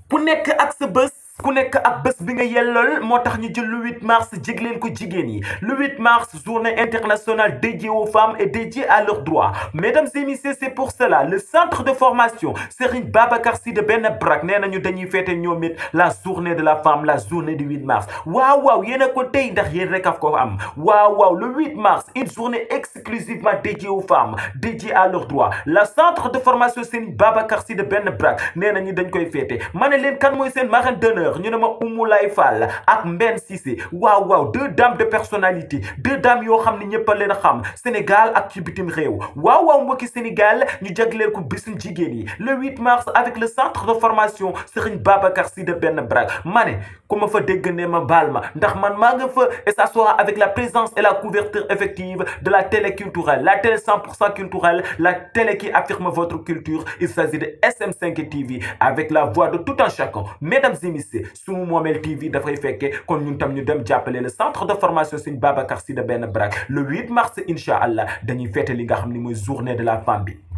ku nekk ak sa bés ku nekk ak bés bi nga yellool moo tax ñu jël le 8 mars jégleel ko jigéen yi le 8 mars journée internationale dédiée aux femmes et dédiée à leurs droits mesdames et messieurs c'est pour cela le centre de formation Serigne Babacar Sy de Benn Brak nee nañu dañuy féete ñoom it la journée de la femme la journée du 8 mars waaw waaw yéen a ko tey ndax yéen rek a ko am waaw waaw le 8 mars une journée exclusivement dédiée aux femmes dédiée à leurs droits la centre de formation Serigne Babacar Sy de Benn Brak nee nañu dañ koy féete ma ne leen kan mooy seen marraine d'honneur ñu ne ma Oumou Lay Fall ak Mbenn Cissé waaw waaw deux dames de personnalité deux dames yoo xam ne ñëpp a leen xam Sénégal ak ci bitim réew waaw waaw mbokki Sénégal ñu jagleel ko bisu jigéen yi le 8 mars avec le centre de formation Serigne Babacar Sy de Benn Brak ma ne ku ma fa dégg ne ma baal ma ndax man maa nga fa et ça sera avec la présence et la couverture effective de la télé culturelle la télé 100% culturelle la télé qui affirme votre culture il s'agit de SM5 TV avec la voix de tout un chacun mesdames et messieurs Sunu Moomel TV dafay fekkee kon ñun tam ñu dem jàppale le centre de formation Serigne Babacar Sy de Benn Brak le 8 mars incha allah dañuy fête li nga xam ne mooy journée de la femme bi